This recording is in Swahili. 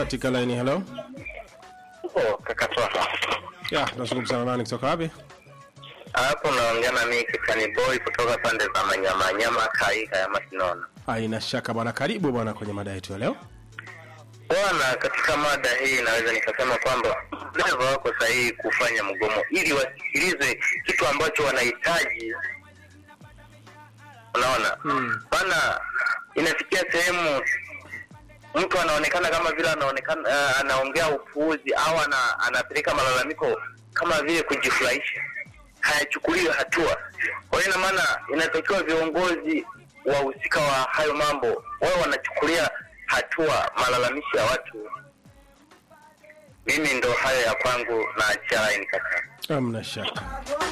katika line. Hello, Oh, kaka Twaha. ya tunazungumza na nani kutoka wapi? Hapo naongea na mimi Kitani Boy kutoka pande za Manyama Nyama Kaika ya Masinona. Haina shaka bwana, karibu bwana kwenye mada yetu ya leo. Bwana, katika mada hii naweza nikasema kwamba dereva wako sahihi kufanya mgomo ili wasikilize kitu ambacho wanahitaji. Unaona, Mm. bana, inafikia sehemu mtu anaonekana kama vile anaonekana uh, anaongea upuuzi au ana, anapeleka malalamiko kama vile kujifurahisha, hayachukuliwi hatua. Kwa hiyo ina maana inatakiwa viongozi wahusika wa hayo mambo wao wanachukulia hatua malalamishi ya watu. Mimi ndo hayo ya kwangu na achia line kaka. Hamna shaka.